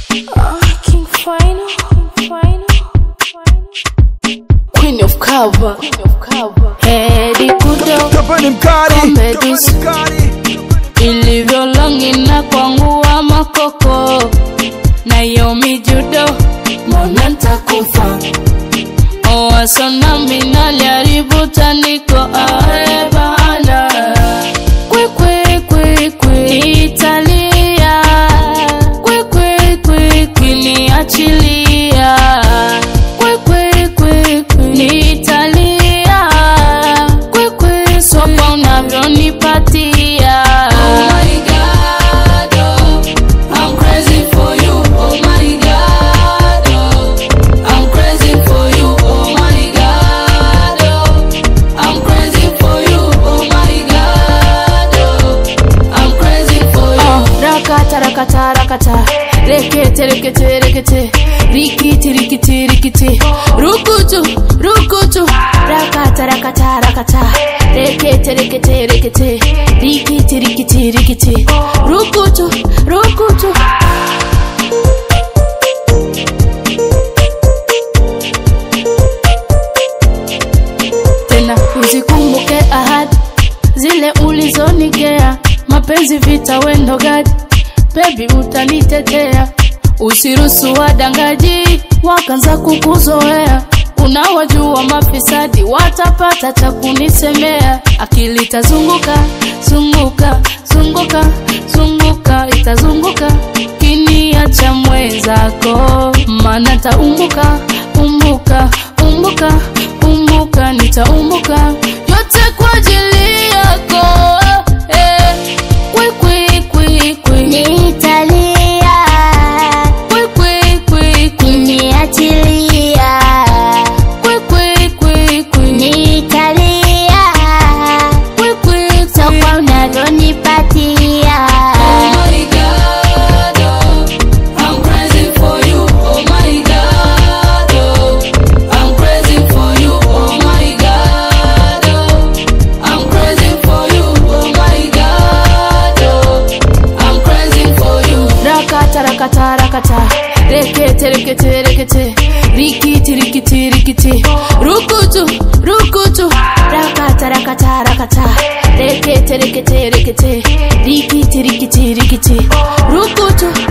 King Final, Final, Queen of Cover, Queen of Cover. Hedi kudo Kapani mkali Comedies. Kapani mkali ilivyo longi na kwangu wa makoko na yo mijudo mbona ntakufa owasona minaliaribu taniko aebana kwikwikwikwikwi italia kwikwikwikwikwi niachilia kwikwikwikwikwi niitalia kwikwi sopa unavyonipatia oh my God, oh, I'm crazy for you. Oh my God, oh, I'm crazy for you. Oh my God, oh, I'm crazy for you. Oh my God, oh, I'm crazy for you. Oh, rakata rakata rakata, rekete rekete rekete, rikiti rikiti rikiti, rukutu rukutu, rakata rakata rakata, rekete rekete rekete, rikiti rikiti rikiti, rukutu rukutu. tena uzikumbuke ahadi zile ulizonigea mapenzi vita wendo gadi bebi utanitetea usiruhusu wadangaji wakanza kukuzoea unawajua mafisadi watapata cha kunisemea akili itazunguka zunguka zunguka zunguka itazunguka kiniacha mwenzako mana taumbuka umbuka umbuka umbuka nitaumbuka yote kwa ajili yako eh. Kwi, kwi, kwi, kwi. Nitalia, Kwi, kwi, kwi, kwi. niachilia, Kwi, kwi, kwi, kwi. nitalia, Kwi, kwi, kwi. sokwa unavyonipatia. Oh my God, oh, I'm crazy for you. Oh my God, oh, I'm crazy for you. Oh my God, oh, I'm crazy for you. Oh my God, oh, I'm crazy for you. Rakata rakata rakata, rekete rekete rekete, rikiti rikiti rikiti, rukutu rukutu, rakata rakata rakata, rekete rekete rekete, rikiti rikiti rikiti, rukutu